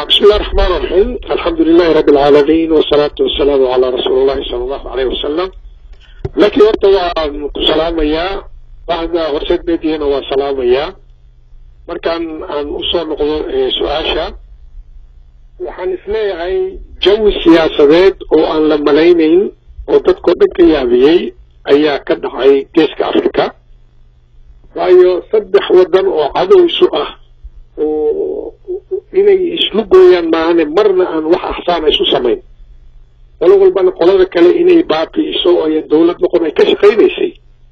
بسم الله الرحمن الرحيم الحمد لله رب العالمين والصلاة والسلام على رسول الله صلى الله عليه وسلم لكن horta waan ku salaamayaa bacda horseedbeediina waan salaamayaa markaan aan usoo noqdo su-aasha waxaan isleeyahay jawi siyaasadeed oo aan la malaynayn oo dadkao dhan ka yaabiyey ayaa ka dhacay geeska africa waayo saddex waddan oo cadow isu ah oo inay islu gooyaan maahane marna aan wax axsaana isu samayn qolo walbana qolada kale inay baabi'iso ay dawlad noqon ay ka shaqaynaysay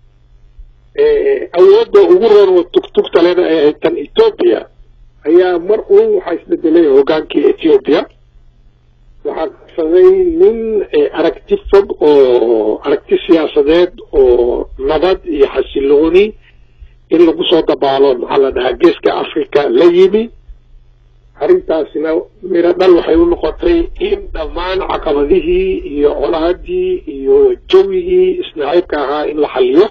awoodda ugu roon oo tugtugta lena ay ahayd tan ethoopia ayaa mar uun waxaa isbedelay hoggaankii ethiopia waxaa qabsaday nin aragti fog oo aragti siyaasadeed oo nabad iyo xasilooni in lagu soo dabaalo maxaa la dhahaa geeska africa la yimi arrintaasina miro dhal waxay u noqotay in dhammaan caqabadihii iyo colaadii iyo jawigii isnaciibka ahaa in la xaliyo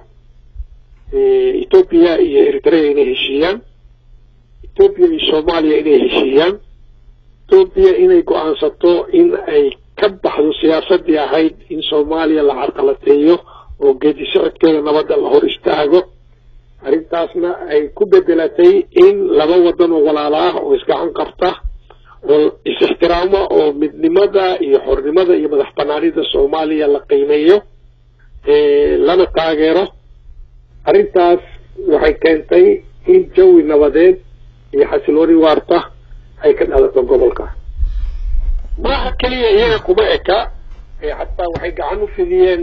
ethoopia iyo eritrea inay heshiiyaan ethoopia iyo soomaaliya inay heshiiyaan ethoopia inay go-aansato in ay ka baxdo siyaasadii ahayd in soomaaliya la carqalateeyo oo geedi socodkeeda nabadda la hor istaago arrintaasna ay ku bedelatay in laba waddan oo walaalo ah oo isgacan qabta oo is-ixtiraamo oo midnimada iyo xornimada iyo madax banaanida soomaaliya la qiimeeyo lana taageero arrintaas waxay keentay in jawi nabadeed iyo xasilooni waarta ay ka dhalato gobolka maaha keliya iyaga kuma eka xataa waxay gacan u fidiyeen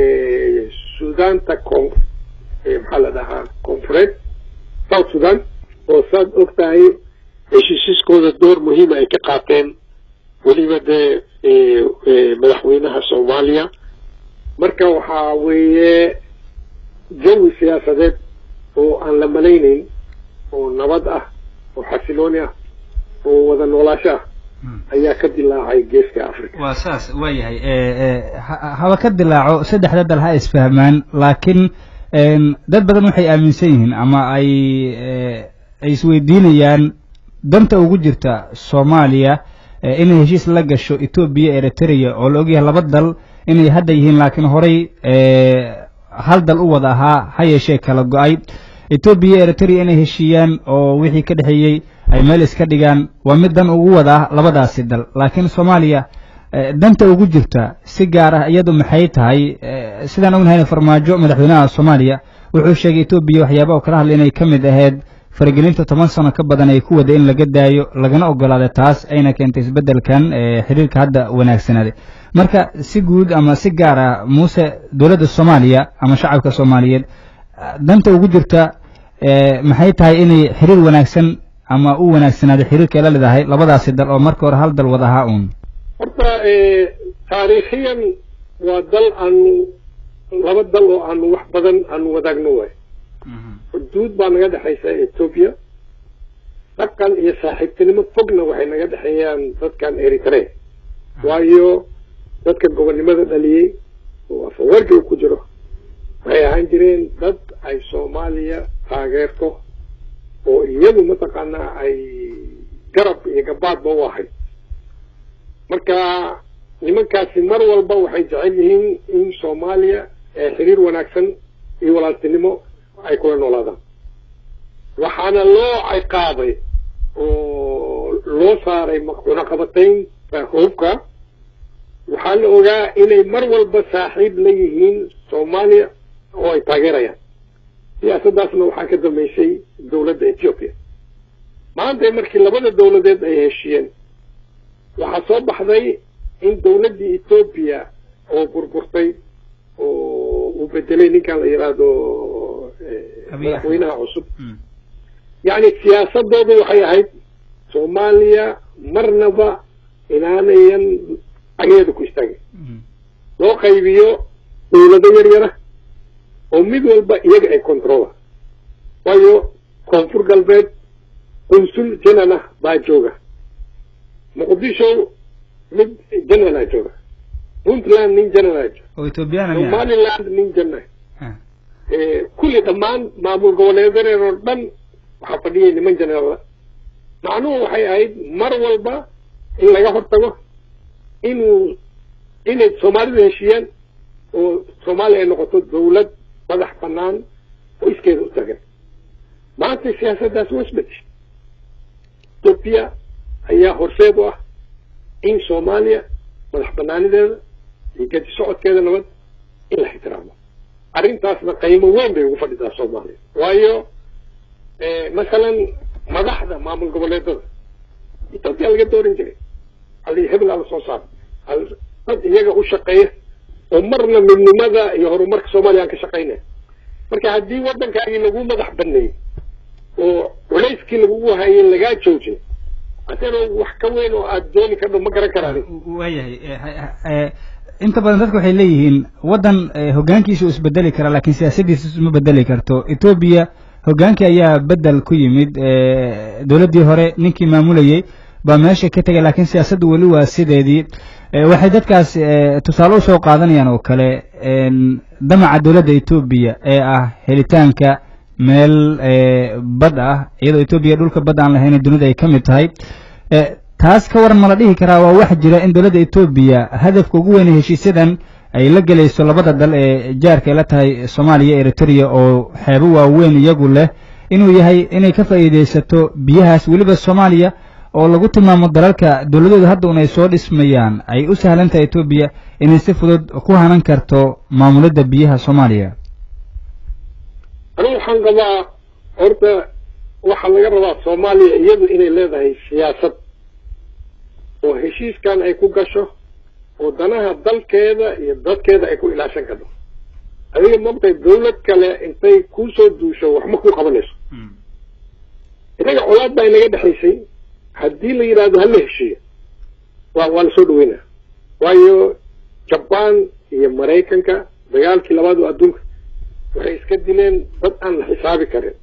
suudaanta con maxaa la dhahaa confureed south sudan oo saad og tahay heshiisiskooda door muhiima ay ka qaateen weliba dee madaxweynaha soomaaliya marka waxaa weeye jawi siyaasadeed oo aan la malaynayn oo nabad ah oo xasilooni ah oo wada noolaasho ah ayaa ka dilaacay geeska africa waa saas waa yahay haba ka dilaaco saddexda dal ha isfahmaan laakiin dad badan waxay aaminsan yihiin ama ay ay isweydiinayaan danta ugu jirta soomaaliya inay heshiis la gasho etoobiya eritrea oo la ogyahay laba dal inay hadda yihiin laakiin horay hal dal u wada ahaa ha yeeshee kala go-ay etoobiya eritrea inay heshiiyaan oo wixii ka dhexeeyey ay meel iska dhigaan waa mid dan ugu wada ah labadaasi dal laakiin soomaaliya danta ugu jirta si gaar ah iyadu maxay tahay sidaan ognahayna farmaajo madaxweynaha soomaaliya wuxuu sheegay etoobiya waxyaaba oo kala hadlay inay ka mid ahayd faragelinta toban sano ka badan ay ku wada in laga daayo lagana ogolaaday taas ayna keentay isbeddelkan xiriirka hadda wanaagsanaaday marka si guud ama si gaar ah muuse dowladda soomaaliya ama shacabka soomaaliyeed danta ugu jirta maxay tahay inay xiriir wanaagsan ama u wanaagsanaaday xiriirka ay la leedahay labadaasi dal oo marka hore hal dal wada ahaa uun horta taariikhiyan waa dal aanu laba dal oo aanu wax badan aanu wadaagno waay xuduud baa naga dhexaysa ethoopia dhaqan iyo saaxiibtinimo fogna waxay naga dhexeeyaan dadkan eritre waayo dadka gobonnimada dhaliyey oo afawarkiga ku jiro waxay ahaan jireen dad ay soomaaliya taageerto oo iyadu mataqaanaa ay garab iyo gabaadba u ahayd marka nimankaasi mar walba waxay jecel yihiin in soomaaliya xiriir wanaagsan iyo walaaltinimo ay kula noolaadaan waxaana loo ciqaabay oo loo saaray cunaqabataynta hubka waxaa la ogaa inay mar walba saaxiib la yihiin soomaaliya oo ay taageerayaan siyaasaddaasna waxaa ka dambeysay dowladda ethiopia maanta markii labada dowladeed ay heshiiyeen waxaa soo baxday in dowladdii ethoopia oo burburtay oo uu bedelay ninkan la yidhaahdo madaxweynaha cusub yacni siyaasadoodu waxay ahayd soomaaliya marnaba inaanayan cageeda ku istaagin loo qaybiyo dowlado yar yara oo mid walba iyaga ay controla waayo koonfur galbeed qunsul janana baa jooga muqdisho mid janalaa jooga puntland nin janalaa jooga oo ethoobiyaana miya somaliland nin jana kulli dhammaan maamul goboleedadeed oo dhan waxaa fadhiyay niman janala macnuhu waxay ahayd mar walba in laga hortago inuu inay soomaalidu heshiiyaan oo soomaaliya ay noqoto dawlad madax banaan oo iskeeda u tagan maanta siyaasaddaas waa isbedeshay etoobiya ayaa horseed u ah in soomaaliya madax banaanideeda iyo gedi socodkeeda nabad in la ixtiraamo arrintaasna qiimo weyn bay ugu fadhidaa soomaaliya waayo masalan madaxda maamul goboleedada etoobiya laga dooran jiray hal hebel ala soo saar hal dad iyaga u shaqeeya oo marna midnimada iyo horumarka soomaaliya aan ka shaqaynaya marka haddii waddankaagii lagu madax baneeyey oo culayskii lagugu hayay lagaa joojin asana wax ka weyn oo aada dooni kadho ma garan karaan waayahay inta badan dadka waxay leeyihiin waddan hoggaankiisa uu isbedeli karaa laakiin siyaasaddiisa isma bedeli karto etoobiya hoggaankii ayaa bedel ku yimid dowladdii hore ninkii maamulayey baa meesha ka tegay laakiin siyaasaddu weli waa sideedii waxay dadkaas tusaale usoo qaadanayaan oo kale damaca dowladda etoobiya ee ah helitaanka meel bad ah iyadoo etoobiya dhulka badda aan lahayn dunida ay ka mid tahay taas ka waran ma la dhihi karaa waa wax jira in dowladda etoobiya hadafka ugu weyne heshiisyadan ay la gelayso labada dal ee jaarka ay la tahay soomaaliya eritrea oo xeebo waaweyn iyagu leh inuu yahay inay ka faa'iidaysato biyahaas weliba soomaaliya oo lagu tilmaamo dalalka dowladooda hadda un ay soo dhismayaan ay u sahlan tahay etoobiya inay si fudud ku hanan karto maamulidda biyaha soomaaliya anigu waxaan qabaa horta waxaa laga rabaa soomaaliya iyadu inay leedahay siyaasad oo heshiiskan ay ku gasho oo danaha dalkeeda iyo dadkeeda ay ku ilaashan karto adiga maogtay dawlad kale intay kuusoo duusho waxma ku qabanayso inaga colaad baa inaga dhexaysay haddii la yidhaahdo hala heshiiyo waa waa lasoo dhaweynaya waayo jabaan iyo maraykanka dagaalkii labaad oo adduunka waxay iska dileen dad aan la xisaabi karin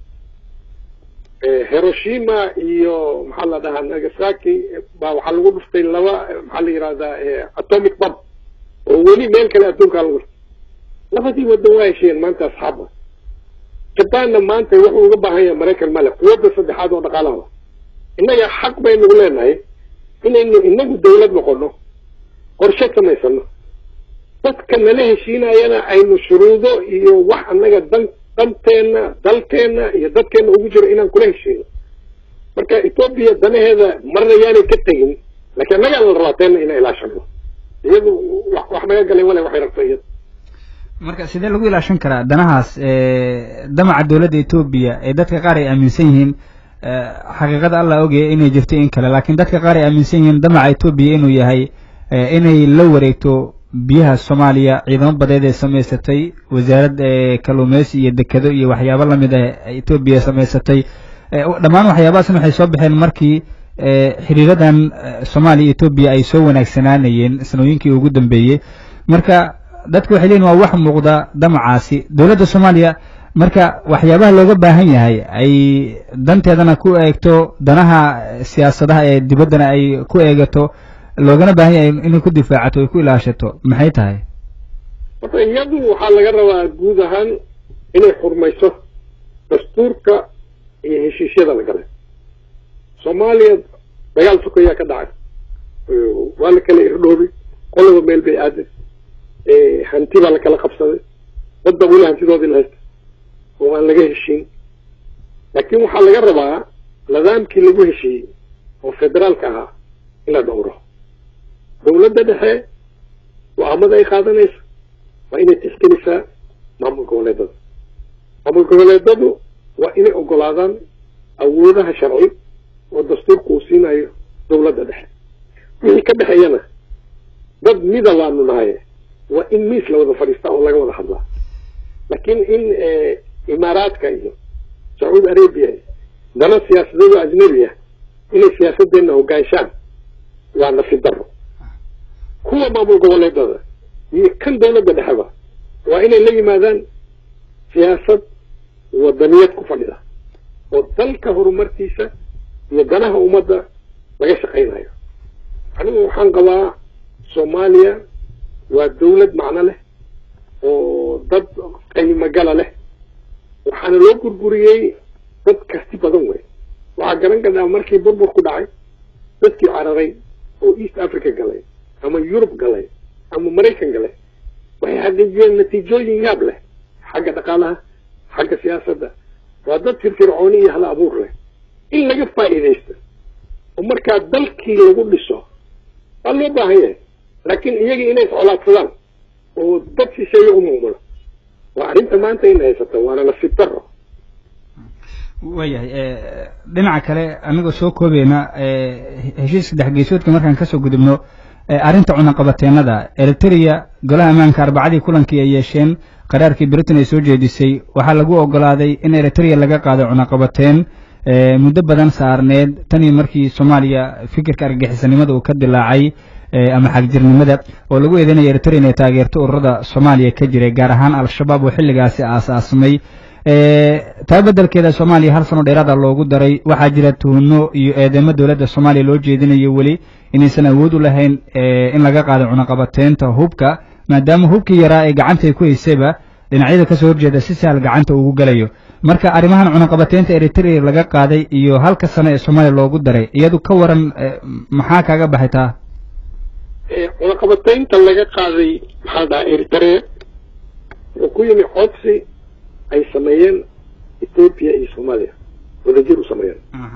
hiroshima iyo maxaa la dhahaa nagasaki baa waxaa lagu dhuftay laba maxaa la yidhahdaa atomic bomb oo weli meel kale adduunkaa lagu dhuftay labadii waddan waa heshiyeen maanta asxaaba jabaanna maanta wuxuu uga baahan yahay maraykan male quwadda saddexaad oo dhaqaalaha innaga xaq baynugu leenahay inaynu inagu dawlad noqono qorshe samaysano dadka nala heshiinayana aynu shuruudo iyo wax annaga dan danteenna dalkeenna iyo dadkeenna ugu jiro inaan kula heshiino marka etoobiya danaheeda marna yaanay ka tegin laakiin annagaa la rabaa teenna inaan ilaashano iyadu wax naga galay wale waxay rabto iyada marka sidee lagu ilaashan karaa danahaas damaca dowladda etoobiya ee dadka qaar ay aaminsan yihiin xaqiiqada allah ogaya inay jirto in kale laakiin dadka qaar ay aaminsan yihiin damaca etoobiya inuu yahay inay la wareegto biyaha soomaaliya ciidamo badeed ee samaysatay wasaarad kalluumeysi iyo dekado iyo waxyaabo lamid ah etoobiya samaysatay dhammaan waxyaabahaasna waxay soo baxeen markii xiriiradan soomaaliya etoobiya ay soo wanaagsanaanayeen sanooyinkii ugu dambeeyey marka dadku waxay leeyihin waa wax muuqda damacaasi dowladda soomaaliya marka waxyaabaha looga baahan yahay ay danteedana ku eegto danaha siyaasadaha ee dibaddana ay ku eegato loogana baahan yahay inay ku difaacato ay ku ilaashato maxay tahay horta iyadu waxaa laga rabaa guud ahaan inay xurmayso dastuurka iyo heshiisyada la galay soomaaliya dagaal sokayaa ka dhacay waa la kala irdhoobay qolaba meel bay aaday hanti baa la kala qabsaday dadba weli hantidoodii la haysta oo aan laga heshiin laakiin waxaa laga rabaa nidaamkii lagu heshiiyey oo federaalka ahaa in la dhowro dawladda dhexe go-aamada ay qaadanaysa waa inay tixgelisaa maamul goboleedada maamul goboleedadu waa inay ogolaadaan awoodaha sharci oo dastuurka uu siinayo dawladda dhexe wixii ka dhexeeyana dad mida waanu nahay waa in miis la wada fadhiistaa oo laga wada hadlaa laakiin in imaaraadka iyo sacuudi arabia dana siyaasadooda ajnabi ah inay siyaasadeenna hogaanshaan waa nafi daro kuwa maamul goboleedada iyo kan dawladda dhexeba waa inay la yimaadaan siyaasad wadaniyad ku fadhida oo dalka horumarkiisa iyo danaha ummadda laga shaqaynayo anigu waxaan qabaa soomaaliya waa dawlad macno leh oo dad qiimo gala leh waxaana loo gurguriyey dad karti badan wey waxaa garan karnaa markii burbur ku dhacay dadkii cararay oo east africa galay ama yurub galay ama maraykan galay waxay xaqiijiyeen natiijooyin yaab leh xagga dhaqaalaha xagga siyaasadda waa dad firfircooni iyo hal abuur leh in laga faa'iidaysto oo markaa dalkii lagu dhiso waa loo baahan yahay laakiin iyagii inay iscolaadsadaan oo dad shisheeye u muumulo waa arrinta maanta in haysato waana nasiib daro waayahay dhinaca kale anigoo soo koobayna heshiiska dexgeesoodka markaan kasoo gudubno arrinta cunaqabateenada eritrea golaha ammaanka arbacadii kulankii ay yeesheen qaraarkii britain ay soo jeedisay waxaa lagu ogolaaday in eritrea laga qaado cunaqabateen muddo badan saarneed tan iyo markii soomaaliya fikirka argagixisanimada uu ka dilaacay ama xagjirnimada oo lagu eedeynaya eritrea inay taageerto ururada soomaaliya ka jiray gaar ahaan al-shabaab oo xilligaasi aas-aasmay taa beddelkeeda soomaaliya hal sano dheeraada loogu daray waxaa jira tuhno iyo eedeymo dowladda soomaaliya loo jeedinayo weli inaysan awood u lahayn in laga qaado cunaqabateynta hubka maadaama hubkii yaraa ee gacanta ku haysayba dhinacyada kasoo horjeeda si sahal gacanta ugu gelayo marka arrimahan cunaqabateynta eritrea laga qaaday iyo halka sano ee soomaaliya loogu daray iyadu ka waran maxaa kaaga baxay taa cunaqabateynta laga qaaday maxaa dhaha eritrea wuxuu ku yimi codsi ay sameeyeen ethoopia iyo soomaaliya wadajir u sameeyeen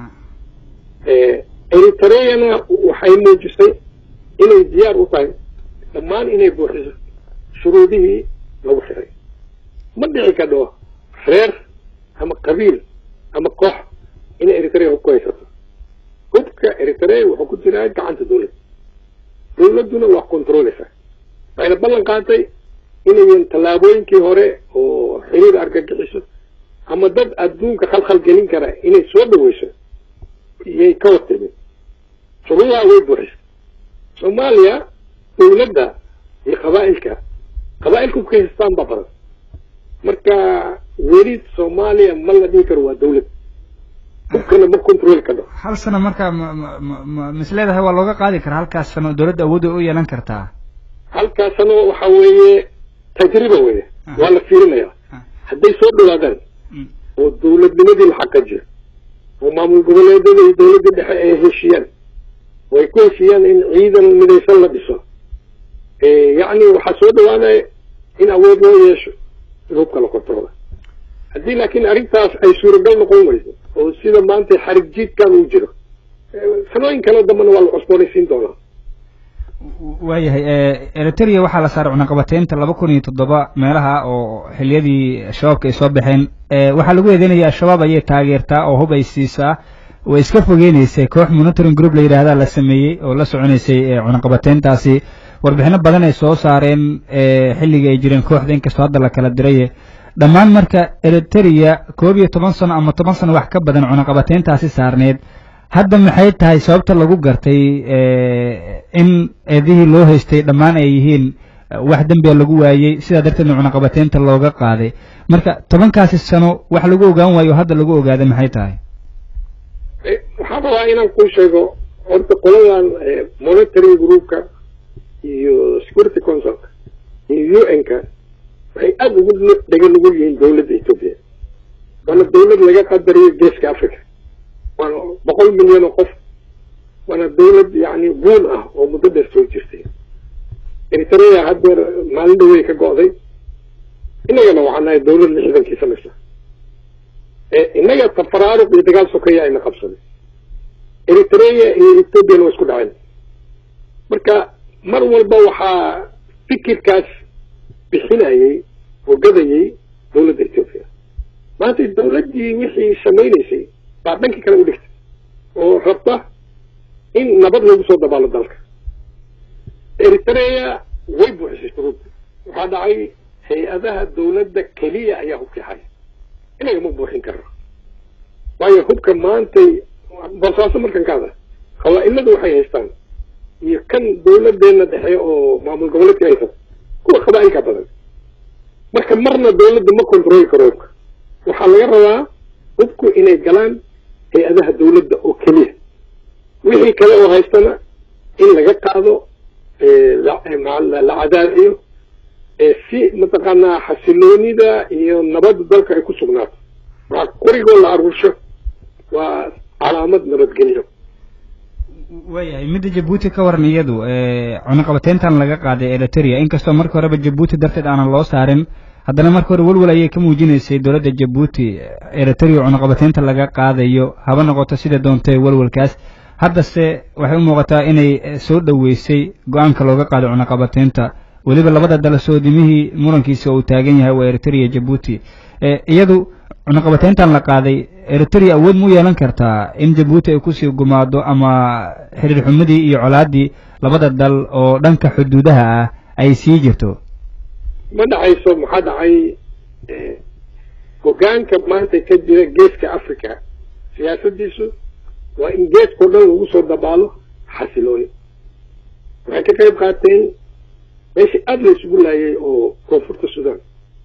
eritreana waxay muujisay inay diyaar u tahay dhammaan inay buuxiso shuruudihii lagu xiray ma dhici kadho reer ama qabiil ama koox inay eritrea hub ku haysato hubka eritrea wuxuu ku jiraa gacanta dawladda dawladduna waa controleysaa waxayna ballan qaatay inayan tallaabooyinkii hore oo xiriir argagixiso ama dad adduunka khalkhal gelin kara inay soo dhaweyso iyay ka hortimid shuruudaha way buuxisa soomaaliya dawladda iyo qabaa'ilka qabaa'ilka hubka haystaan baa badan marka weli soomaaliya ma la dhihi karo waa dawlad hubkana ma control kadho hal sano marka ma misleedahay waa looga qaadi karaa halkaas sano dawladda awoodda u yeelan kartaa halkaas sano waxa weeye tajriba weye waa la fiirinaya hadday soo dhawaadaan oo dawladnimadii la xaqajiyo oo maamul goboleedyada iyo dawladda dhexe ay heshiiyaan oo ay ku heshiiyaan in ciidan midaysan la dhiso yacni waxaa soo dhawaanaya in awood loo yeesho in hubka la kontrola haddii laakiin arrintaas ay suuragal noqon weyso oo sida maanta xarig jiidkan uu jiro sanooyin kale dambana waa la cusboonaysiin doonaa waayahay eritrea waxaa la saaray cunaqabateynta laba kun iyo toddoba meelaha oo xiliyadii shabaabka ay soo baxeen waxaa lagu eedeynaya al-shabaab ayay taageertaa oo hub ay siisaa way iska fogeyneysay koox monitoring group la yidhaahda la sameeyey oo la soconeysay cunaqabateyntaasi warbixino badan ay soo saareen xilligii ay jireen kooxda inkastoo hadda la kala diray dhammaan marka eritrea koob iyo toban sano ama toban sano wax ka badan cunaqabateyntaasi saarneed hadda maxay tahay sababta lagu gartay in eedihii loo haystay dhammaan ay yihiin wax dembiga lagu waayey sidaa darteedna cunaqabateynta looga qaaday marka tobankaasi sano wax lagu ogaan waayo hadda lagu ogaaday maxay tahay waxaan rabaa inaan kuu sheego horta qoladan monitoring groupka iyo security councilka iyo u n-ka waxay aada ugu dhega nugul yihiin dawladda ethoopia waana dawlad laga qadariyo geeska africa waana boqol milyan oo qof waana dawlad yacni guun ah oo muddo dheer soo jirtay eritrea haddeer maalin dhawey ka go'day innagana waxaan nahay dawlad lixdankii samaysa innaga tafaraaruq iyo dagaal sokeeya ayna qabsaday eritrea iyo ethoopiana waa isku dhaceen marka mar walba waxaa fikirkaas bixinayay oo gadayay dawladda ethoopia maanta dawladdii wixii samaynaysay baa dhankii kale u dhigtay oo rabta in nabad lagu soo dabaalo dalka eritrea way buuxisay shuruudda waxaa dhacay hay-adaha dawladda keliya ayaa hubkii haya inaga ma buuxin karno waayo hubka maantay balsaaso markan kaada khawaa-iladu waxay haystaan iyo kan dawladdeena dhexe oo maamul goboleedka haysa kuwa qabaa-ilka badan marka marna dawladda ma controli karo hubka waxaa laga rabaa hubku inay galaan hay-adaha dawladda oo keliya wixii kale oo haystana in laga qaado la cadaadiyo si mataqaanaa xasiloonida iyo nabadda dalka ay ku sugnaato waxaa qorigoo la aruursho waa calaamad nabadgelyo waayahay midda jabuuti ka waran iyadu cunaqabateyntan laga qaaday eritrea inkastoo marka horeba jabuuti darteed aanan loo saarin haddana marka hore welwel ayay ka muujinaysay dowladda jabuuti eritrea cunaqabateynta laga qaadayo haba noqoto sida doontay welwelkaas haddase waxay u muuqataa inay soo dhoweysay go-aanka looga qaado cunaqabateynta weliba labada dal soodimihii murankiisa uu taagan yahay waa eritrea jabuuti iyadu cunaqabateyntan la qaaday eritrea awood mu yeelan kartaa in jabuuti ay kusii gumaado ama xiriir xumadii iyo colaadii labada dal oo dhanka xuduudaha ah ay sii jirto ma dhacayso maxaa dhacay hogaanka maanta ka jira geeska africa siyaasadiisu waa in geeskao dhan lagu soo dabaalo xasilooni waxay ka qayb qaateen meeshii aada la isugu laayay oo koonfurta sudan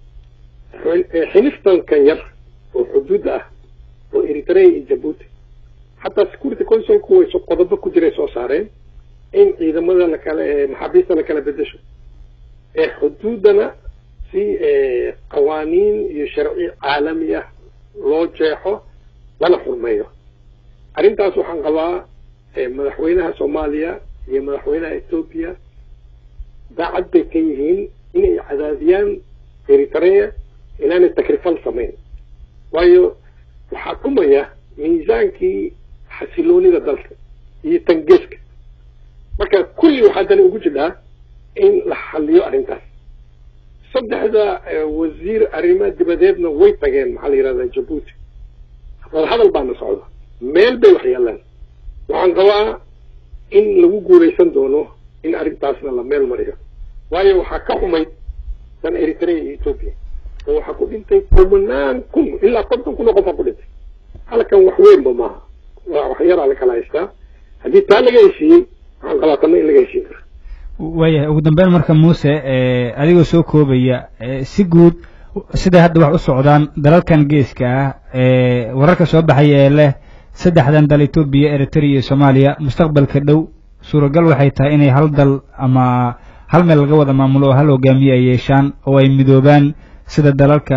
xiliftankan yar oo xuduud ah oo eritrea iyo jabuuti xataa security councilku way qodobo ku jiray soo saareen in ciidamada lakala maxaabiista la kala bedesho ee xuduudana si qawaaniin iyo sharci caalami ah loo jeexo lana xurmeeyo arrintaas waxaan qabaa madaxweynaha soomaaliya iyo madaxweynaha etoobiya daacad bay ka yihiin inay cadaadiyaan eritrea inaanay takrifal samayn waayo waxaa dhumaya miisaankii xasiloonida dalka iyo tangeeska marka kulli waxaa dani ugu jidhaa in la xaliyo arrintaas saddexda wasiir arrimaha dibadeedna way tageen maxaa la yihahdaa jabuuti wadahadal baana socda meel bay wax yeelaan waxaan qabaa in lagu guulaysan doono in arrintaasna la meel mariyo waayo waxaa ka xumayd dan eritrea iyo etoobiya oo waxaa ku dhintay kumanaan kun ilaa konton kun oo qofaa ku dhintay halkan wax weynba maaha waa wax yaraa la kala haystaa haddii taa laga heshiiyey waxaan qabaa tanna in laga heshiin kara waayahay ugu dambeyn marka muuse adigoo soo koobaya si guud siday hadda wax u socdaan dalalkan geeska ah wararka soo baxaya ee leh saddexdan dal etoobiya eritrea iyo soomaaliya mustaqbalka dhow suuragal waxay tahay inay hal dal ama hal meel laga wada maamulo oo hal hogaamiye ay yeeshaan oo ay midoobaan sida dalalka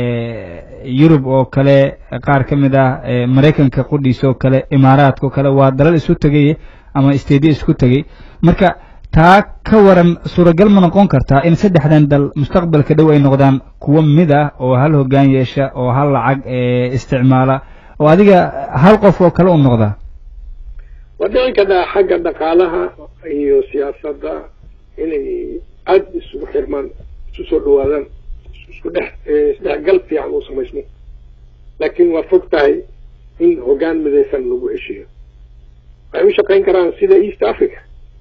yurub oo kale qaar ka mid ah maraykanka qudhiisa oo kale imaaraadka oo kale waa dalal isu tegay ama stadiya isku tegay marka taa ka waran suuragal ma noqon kartaa in saddexdan dal mustaqbalka dhow ay noqdaan kuwo mid ah oo hal hoggaan yeesha oo hal lacag isticmaala oo adiga hal qof oo kale u noqda waa dhici kartaa xagga dhaqaalaha iyo siyaasadda inay aada isugu xirmaan isu soo dhawaadaan isku dhex isdhexgal fiican uu samaysmo laakiin waa fog tahay in hoggaan midaysan lagu heshiiyo waxay u shaqayn karaan sida east africa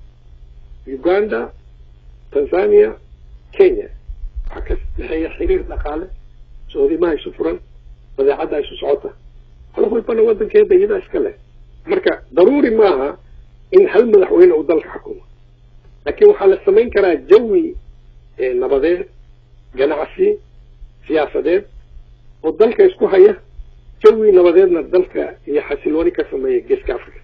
uganda tanzania kenya waxaa ka dhexeeya xiriir dhaqaale soodimaha isu furan badeecadda isu socota qodob walbana waddankeeda iyadaa iska leh marka daruuri maaha in hal madaxweyne uu dalka xukumo laakiin waxaa la samayn karaa jawi nabadeed ganacsi siyaasadeed oo dalka isku haya jawi nabadeedna dalka iyo xasilooni ka sameeya geeska africa